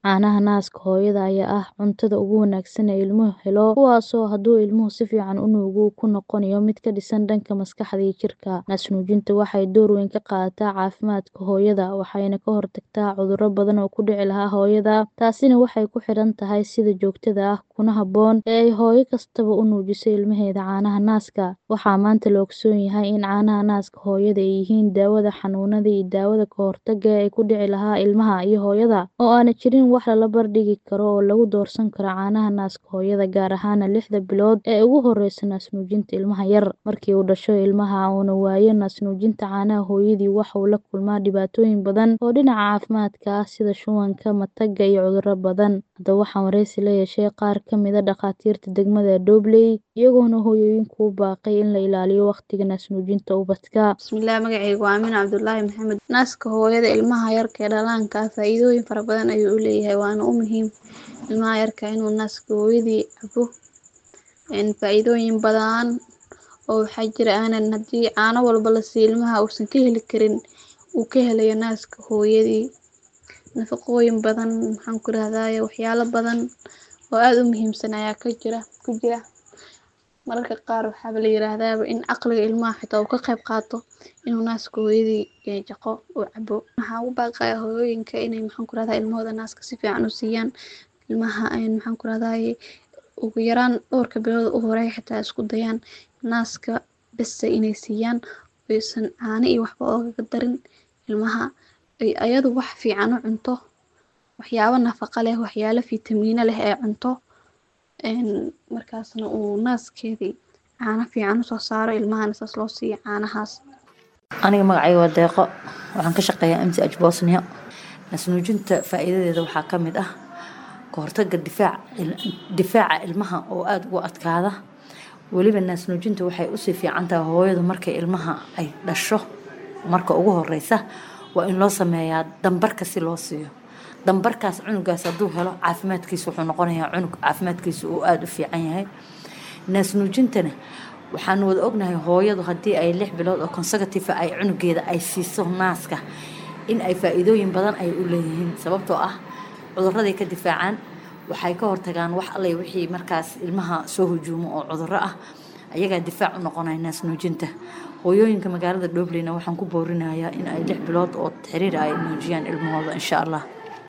Caanaha naaska hooyada ayaa ah cuntada ugu wanaagsan ee ilmuhu helo, kuwaasoo hadduu ilmuhu si fiican u nuugo uu ku noqonayo mid ka dhisan dhanka maskaxda iyo jidhka. Naas-nuujinta waxay door weyn ka qaadataa caafimaadka hooyada, waxayna ka hortagtaa cudurro badan oo ku dhici lahaa hooyada. Taasina waxay ku xidhan tahay sida joogtada ah kuna habboon ee ay hooyo kastaba u nuujiso ilmaheeda caanaha naaska. Waxaa maanta la ogsoon yahay in caanaha naaska hooyada ay yihiin daawada xanuunada iyo daawada ka hortagga ee ku dhici lahaa ilmaha iyo hooyada, oo aanay jirin wax la barbar dhigi karo oo lagu doorsan karo caanaha naaska hooyada, gaar ahaan lixda bilood ee ugu horreysa naas-nuujinta ilmaha yar. Markii uu dhasho ilmaha uuna waayo naas-nuujinta caanaha hooyadii, waxa uu la kulmaa dhibaatooyin badan oo dhinaca caafimaadka ah sida shubanka, matagga, iyo cudurro badan. Haddaba waxaan wareysi la yeeshay qaar ka mid ah dhakhaatiirta degmada Dowley, iyagoona hooyooyinka ugu baaqay in la ilaaliyo waqtiga naas-nuujinta ubadka. Bismillah magacayga waa Aamin Cabdullaahi Maxamed. Naaska hooyada ilmaha yarka ee dhallaanka ah faa'iidooyin fara badan ayuu u leeyahay waana u muhiim ilmaha yarka inuu naaska hooyadii cabo. Faa'iidooyin badan oo waxaa jira aanan haddii caano walba la siiyo ilmaha uusan ka heli karin uu ka helayo naaska hooyadii. Nafaqooyin badan maxaan ku rahdaye waxyaalo badan oo aad u muhiimsan ayaa ka jira ku jira. Mararka qaar waxaa la yiraahdaa in caqliga ilmaha xitaa uu ka qayb qaato inuu naaska hooyadii jaqo uu cabo. Waxaan ugu baaqayaa hooyooyinka inay maxaan ku rahdaa ilmahooda naaska si fiican u siiyaan. Ilmaha maxaan ku rahdaye ugu yaraan dhowrka bilood u horeeya xitaa isku dayaan naaska bes inay siiyaan aysan caano iyo waxba ooga darin ilmaha. Ay ayadu wax fiican u cunto, waxyaabo nafaqo leh, waxyaalo fiitamiino leh ay cunto. Markaasna uu naaskeedii caano fiican u soo saaro ilmahana saas loo siiyo caanahaas. Aniga magacayga waa Deeqo. Waxaan ka shaqeeyaa MCH Bosnia. Naas-nuujinta faa'iidadeeda waxaa ka mid ah ka hortagga difaaca difaaca ilmaha oo aad ugu adkaada. Weliba naas-nuujinta waxay u sii fiican tahay hooyadu markay ilmaha ay dhasho marka ugu horreysa waa in loo sameeyaa dambarka si loo siiyo. Dambarkaas cunugaas hadduu helo caafimaadkiisa wuxuu noqonayaa cunug caafimaadkiisa uu aad u fiican yahay. Naas-nuujintana waxaan wada ognahay hooyadu haddii ay lix bilood oo consecutive ay cunugeeda ay siiso naaska in ay faa'iidooyin badan ay u leeyihiin sababtoo ah cudurraday ka difaacaan waxay ka hortagaan wax alle wixii markaas ilmaha soo hujuumo oo cudurro ah ayagaa difaac u noqonaya naas-nuujinta. Hooyooyinka magaalada Dowleyna waxaan ku boorinayaa in ay lix bilood oo xiriir ay nuujiyaan ilmahooda insha Allah.